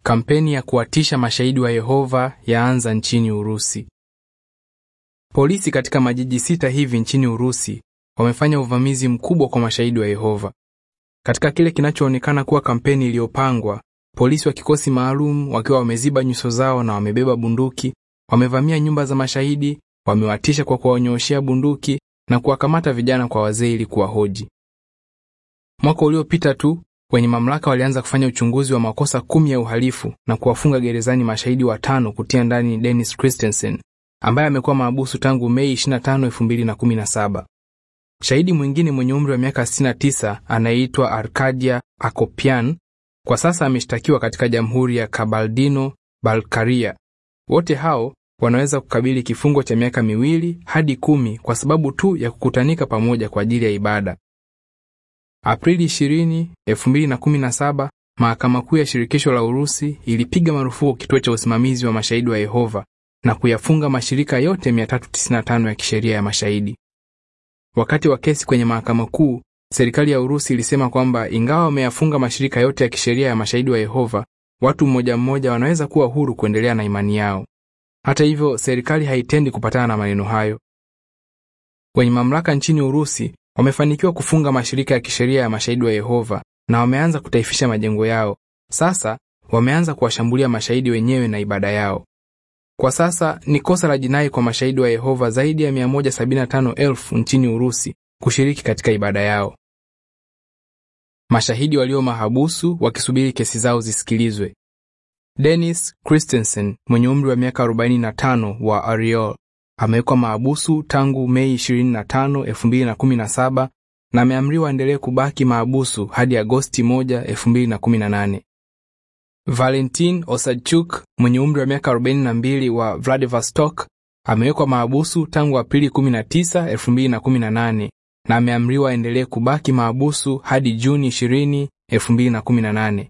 Kampeni ya kuwatisha mashahidi wa Yehova yaanza nchini Urusi. Polisi katika majiji sita hivi nchini Urusi wamefanya uvamizi mkubwa kwa mashahidi wa Yehova. Katika kile kinachoonekana kuwa kampeni iliyopangwa, polisi wa kikosi maalum wakiwa wameziba nyuso zao na wamebeba bunduki, wamevamia nyumba za mashahidi, wamewatisha kwa kuwanyooshea bunduki na kuwakamata vijana kwa wazee ili kuwahoji. Mwaka uliopita tu wenye mamlaka walianza kufanya uchunguzi wa makosa kumi ya uhalifu na kuwafunga gerezani mashahidi watano kutia ndani Dennis Christensen ambaye amekuwa mahabusu tangu Mei 25, 2017. Shahidi mwingine mwenye umri wa miaka 69 anayeitwa Arkadia Akopian kwa sasa ameshtakiwa katika Jamhuri ya Kabardino Balkaria. Wote hao wanaweza kukabili kifungo cha miaka miwili hadi kumi kwa sababu tu ya kukutanika pamoja kwa ajili ya ibada. Aprili 20, 2017, Mahakama Kuu ya Shirikisho la Urusi ilipiga marufuku kituo cha usimamizi wa mashahidi wa Yehova na kuyafunga mashirika yote 395 ya kisheria ya mashahidi. Wakati wa kesi kwenye Mahakama Kuu, serikali ya Urusi ilisema kwamba ingawa wameyafunga mashirika yote ya kisheria ya mashahidi wa Yehova, watu mmoja mmoja wanaweza kuwa huru kuendelea na imani yao. Hata hivyo, serikali haitendi kupatana na maneno hayo. Wenye mamlaka nchini Urusi wamefanikiwa kufunga mashirika ya kisheria ya mashahidi wa Yehova na wameanza kutaifisha majengo yao. Sasa wameanza kuwashambulia mashahidi wenyewe na ibada yao. Kwa sasa ni kosa la jinai kwa mashahidi wa Yehova zaidi ya 175,000 nchini Urusi kushiriki katika ibada yao. Mashahidi walio mahabusu wakisubiri kesi zao zisikilizwe. Dennis Christensen mwenye umri wa miaka 45 wa Ariol amewekwa mahabusu tangu Mei 25, 2017 na ameamriwa aendelee kubaki mahabusu hadi Agosti 1, 2018. Valentin Osadchuk mwenye umri wa miaka 42 wa Vladivostok amewekwa mahabusu tangu Aprili 19, 2018 na ameamriwa aendelee kubaki mahabusu hadi Juni 20, 2018.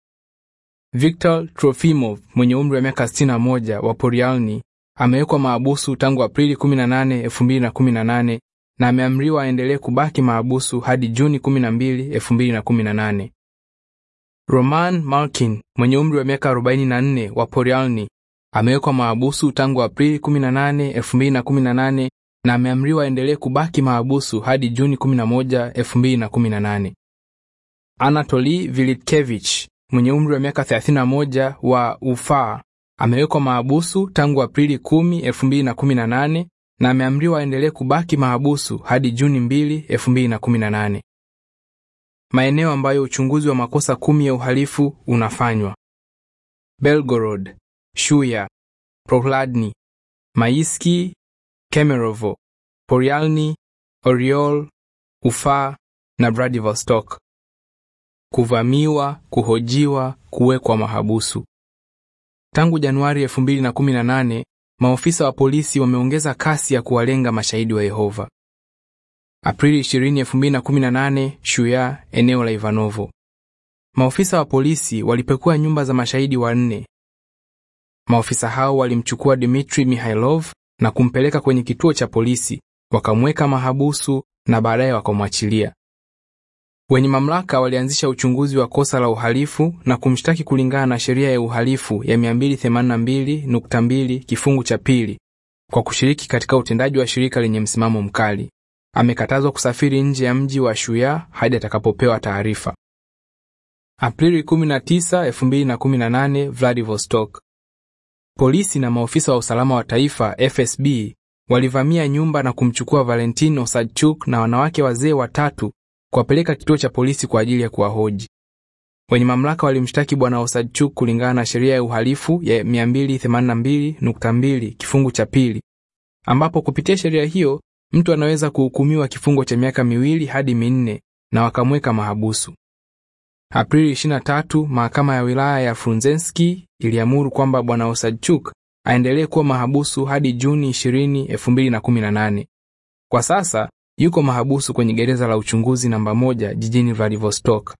Viktor Trofimov mwenye umri wa miaka 61 wa Poryalny amewekwa mahabusu tangu Aprili 18, 2018 na ameamriwa aendelee kubaki mahabusu hadi Juni 12, 2018. Roman Malkin mwenye umri wa miaka 44 wa Poryalny amewekwa mahabusu tangu Aprili 18, 2018 na ameamriwa aendelee kubaki mahabusu hadi Juni 11, 2018. Anatoli Vilitkevich mwenye umri wa miaka 31 wa Ufaa amewekwa mahabusu tangu Aprili 10, 2018 na ameamriwa aendelee kubaki mahabusu hadi Juni 2, 2018. Maeneo ambayo uchunguzi wa makosa kumi ya uhalifu unafanywa: Belgorod, Shuya, Prohladny, Maiski, Kemerovo, Poryalny, Oriol, Ufa na Vladivostok. Kuvamiwa, kuhojiwa, kuwekwa mahabusu. Tangu Januari 2018, maofisa wa polisi wameongeza kasi ya kuwalenga mashahidi wa Yehova. Aprili 20, 2018, Shuya, eneo la Ivanovo. Maofisa wa polisi walipekua nyumba za mashahidi wanne. Maofisa hao walimchukua Dmitri Mihailov na kumpeleka kwenye kituo cha polisi, wakamweka mahabusu na baadaye wakamwachilia. Wenye mamlaka walianzisha uchunguzi wa kosa la uhalifu na kumshtaki kulingana na sheria ya uhalifu ya 282.2 kifungu cha pili kwa kushiriki katika utendaji wa shirika lenye msimamo mkali. Amekatazwa kusafiri nje ya mji wa Shuya hadi atakapopewa taarifa. Aprili 19, 2018, Vladivostok. Polisi na maofisa wa usalama wa taifa FSB walivamia nyumba na kumchukua Valentin Osadchuk na wanawake wazee watatu kuwapeleka kituo cha polisi kwa ajili ya kuwahoji. Wenye mamlaka walimshtaki bwana Osadchuk kulingana na sheria ya uhalifu ya 282.2 kifungu cha pili, ambapo kupitia sheria hiyo mtu anaweza kuhukumiwa kifungo cha miaka miwili hadi minne na wakamweka mahabusu. Aprili 23, mahakama ya wilaya ya Frunzenski iliamuru kwamba bwana Osadchuk aendelee kuwa mahabusu hadi Juni 20, 2018. Kwa sasa yuko mahabusu kwenye gereza la uchunguzi namba moja jijini Vladivostok.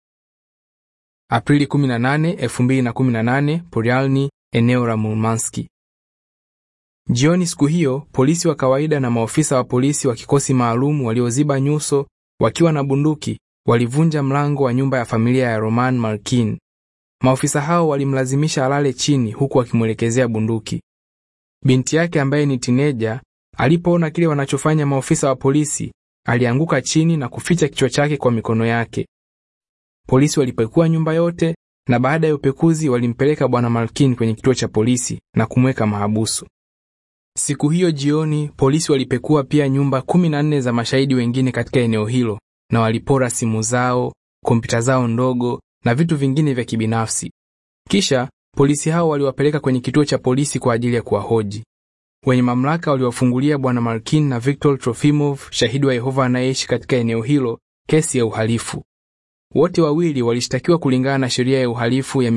Aprili 18, 2018, Poryalny, eneo la Murmanski. Jioni siku hiyo, polisi wa kawaida na maofisa wa polisi wa kikosi maalum walioziba nyuso wakiwa na bunduki walivunja mlango wa nyumba ya familia ya Roman Malkin. maofisa hao walimlazimisha alale chini huku akimwelekezea bunduki. Binti yake ambaye ni tineja alipoona kile wanachofanya maofisa wa polisi, alianguka chini na kuficha kichwa chake kwa mikono yake. Polisi walipekua nyumba yote na baada ya upekuzi walimpeleka bwana Malkin kwenye kituo cha polisi na kumweka mahabusu. Siku hiyo jioni, polisi walipekua pia nyumba kumi na nne za mashahidi wengine katika eneo hilo na walipora simu zao, kompyuta zao ndogo na vitu vingine vya kibinafsi. Kisha polisi hao waliwapeleka kwenye kituo cha polisi kwa ajili ya kuwahoji. Wenye mamlaka waliwafungulia bwana Malkin na Viktor Trofimov, shahidi wa Yehova anayeishi katika eneo hilo, kesi ya uhalifu. Wote wawili walishtakiwa kulingana na sheria ya uhalifu ya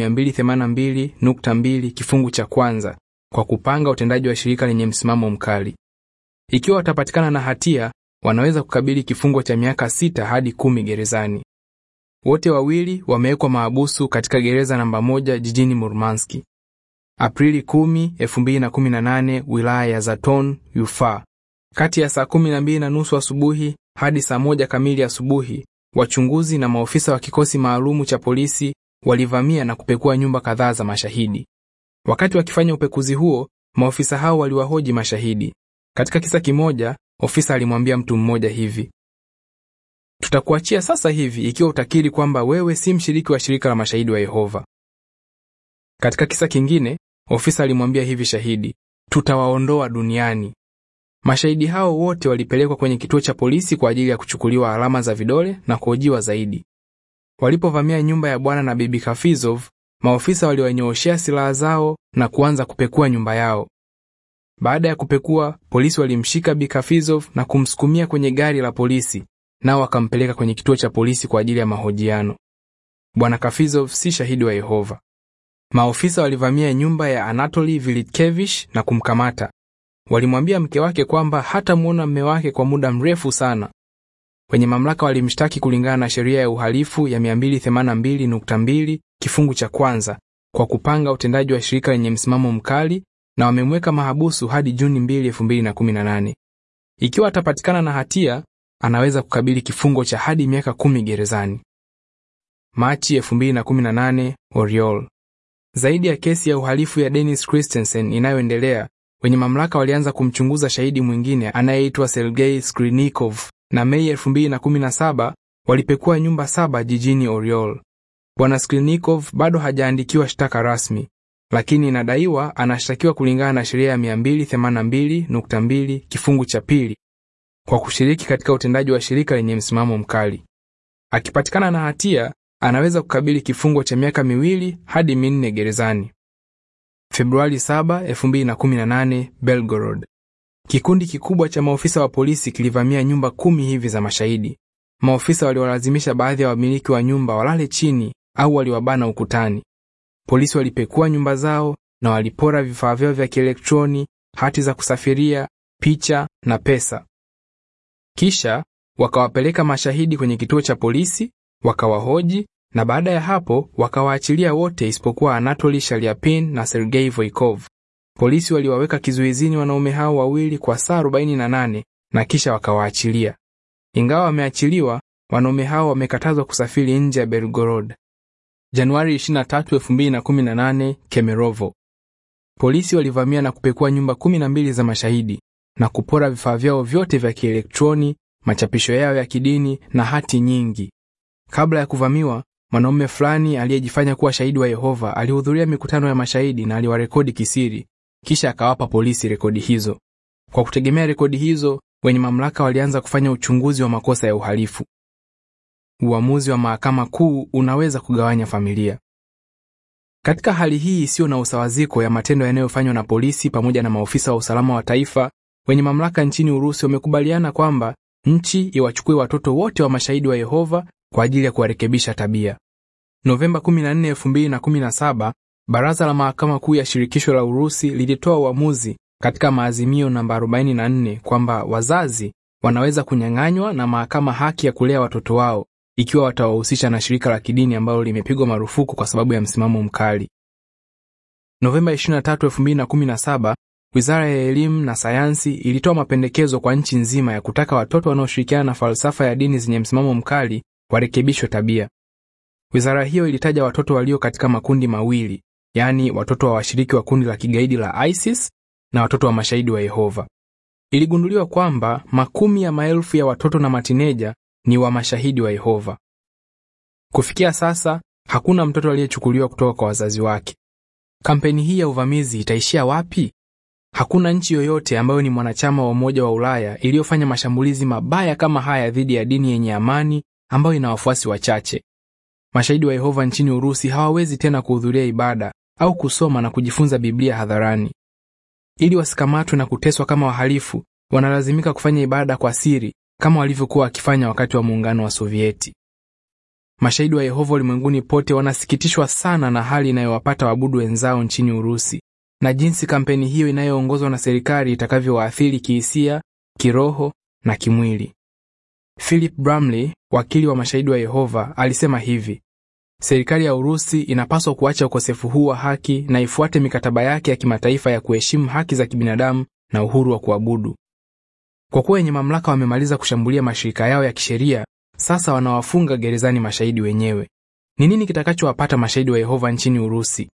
282.2 kifungu cha kwanza kwa kupanga utendaji wa shirika lenye msimamo mkali. Ikiwa watapatikana na hatia, wanaweza kukabili kifungo cha miaka sita hadi kumi gerezani. Wote wawili wamewekwa mahabusu katika gereza namba moja jijini Murmanski. Aprili 10, 2018, wilaya ya Zaton, Ufa. Kati ya saa kumi na mbili na nusu asubuhi hadi saa moja kamili asubuhi, wachunguzi na maofisa wa kikosi maalumu cha polisi walivamia na kupekua nyumba kadhaa za mashahidi. Wakati wakifanya upekuzi huo, maofisa hao waliwahoji mashahidi. Katika kisa kimoja, ofisa alimwambia mtu mmoja hivi: tutakuachia sasa hivi ikiwa utakiri kwamba wewe si mshiriki wa shirika la mashahidi wa Yehova. Katika kisa kingine, ofisa alimwambia hivi shahidi, tutawaondoa duniani. Mashahidi hao wote walipelekwa kwenye kituo cha polisi kwa ajili ya kuchukuliwa alama za vidole na kuhojiwa zaidi. Walipovamia nyumba ya bwana na bibi Kafizov, maofisa waliwanyooshea silaha zao na kuanza kupekua nyumba yao. Baada ya kupekua, polisi walimshika Bi Kafizov na kumsukumia kwenye gari la polisi, nao wakampeleka kwenye kituo cha polisi kwa ajili ya mahojiano. Bwana Kafizov si shahidi wa Yehova. Maofisa walivamia nyumba ya Anatoli Vilitkevich na kumkamata. Walimwambia mke wake kwamba hatamwona mme wake kwa muda mrefu sana. Wenye mamlaka walimshtaki kulingana na sheria ya uhalifu ya 282.2 kifungu cha kwanza kwa kupanga utendaji wa shirika lenye msimamo mkali na wamemweka mahabusu hadi Juni 2, 2018. Ikiwa atapatikana na hatia, anaweza kukabili kifungo cha hadi miaka kumi gerezani. Machi 2018, Oriol. Zaidi ya kesi ya uhalifu ya Dennis Christensen inayoendelea, wenye mamlaka walianza kumchunguza shahidi mwingine anayeitwa Sergei Skrinikov na Mei 2017 walipekua nyumba saba jijini Oriol. Bwana Skrinikov bado hajaandikiwa shtaka rasmi, lakini inadaiwa anashtakiwa kulingana na sheria ya 282.2 kifungu cha pili kwa kushiriki katika utendaji wa shirika lenye msimamo mkali. Akipatikana na hatia, anaweza kukabili kifungo cha miaka miwili hadi minne gerezani. Februari 7, 2018, Belgorod. Kikundi kikubwa cha maofisa wa polisi kilivamia nyumba kumi hivi za mashahidi. Maofisa waliwalazimisha baadhi ya wamiliki wa nyumba walale chini au waliwabana ukutani. Polisi walipekua nyumba zao na walipora vifaa vyao vya kielektroni, hati za kusafiria, picha na pesa. Kisha wakawapeleka mashahidi kwenye kituo cha polisi, wakawahoji na baada ya hapo wakawaachilia wote isipokuwa Anatoli Shaliapin na Sergei Voikov. Polisi waliwaweka kizuizini wanaume hao wawili kwa saa 48 na kisha wakawaachilia. Ingawa wameachiliwa, wanaume hao wamekatazwa kusafiri nje ya Belgorod. Januari 23, 2018, Kemerovo. Polisi walivamia na kupekua nyumba 12 za mashahidi na kupora vifaa vyao vyote vya kielektroni, machapisho yao ya kidini na hati nyingi. Kabla ya kuvamiwa, mwanaume fulani aliyejifanya kuwa shahidi wa Yehova alihudhuria mikutano ya mashahidi na aliwarekodi kisiri, kisha akawapa polisi rekodi hizo. Kwa kutegemea rekodi hizo, wenye mamlaka walianza kufanya uchunguzi wa makosa ya uhalifu. Uamuzi wa mahakama kuu unaweza kugawanya familia. Katika hali hii isiyo na usawaziko ya matendo yanayofanywa na polisi pamoja na maofisa wa usalama wa taifa, wenye mamlaka nchini Urusi wamekubaliana kwamba nchi iwachukue watoto wote wa mashahidi wa Yehova kwa ajili ya kuwarekebisha tabia. Novemba 14, 2017, Baraza la Mahakama Kuu ya Shirikisho la Urusi lilitoa uamuzi katika maazimio namba 44 kwamba wazazi wanaweza kunyang'anywa na mahakama haki ya kulea watoto wao ikiwa watawahusisha na shirika la kidini ambalo limepigwa marufuku kwa sababu ya msimamo mkali. Novemba 23, 2017, Wizara ya Elimu na Sayansi ilitoa mapendekezo kwa nchi nzima ya kutaka watoto wanaoshirikiana na falsafa ya dini zenye msimamo mkali warekebishwe tabia. Wizara hiyo ilitaja watoto walio katika makundi mawili, yaani watoto wa washiriki wa kundi la kigaidi la ISIS na watoto wa mashahidi wa Yehova. Iligunduliwa kwamba makumi ya maelfu ya watoto na matineja ni wa mashahidi wa Yehova. Kufikia sasa, hakuna mtoto aliyechukuliwa kutoka kwa wazazi wake. Kampeni hii ya uvamizi itaishia wapi? Hakuna nchi yoyote ambayo ni mwanachama wa Umoja wa Ulaya iliyofanya mashambulizi mabaya kama haya dhidi ya dini yenye amani ambayo ina wafuasi wachache. Mashahidi wa Yehova nchini Urusi hawawezi tena kuhudhuria ibada au kusoma na kujifunza Biblia hadharani. Ili wasikamatwe na kuteswa kama wahalifu, wanalazimika kufanya ibada kwa siri kama walivyokuwa wakifanya wakati wa muungano wa Sovieti. Mashahidi wa Yehova ulimwenguni pote wanasikitishwa sana na hali inayowapata waabudu wenzao nchini Urusi na jinsi kampeni hiyo inayoongozwa na serikali itakavyowaathiri kihisia, kiroho na kimwili. Philip Bramley, wakili wa mashahidi wa Yehova, alisema hivi: serikali ya Urusi inapaswa kuacha ukosefu huu wa haki na ifuate mikataba yake ya kimataifa ya kuheshimu haki za kibinadamu na uhuru wa kuabudu. Kwa kuwa wenye mamlaka wamemaliza kushambulia mashirika yao ya kisheria, sasa wanawafunga gerezani mashahidi wenyewe. Ni nini kitakachowapata mashahidi wa Yehova nchini Urusi?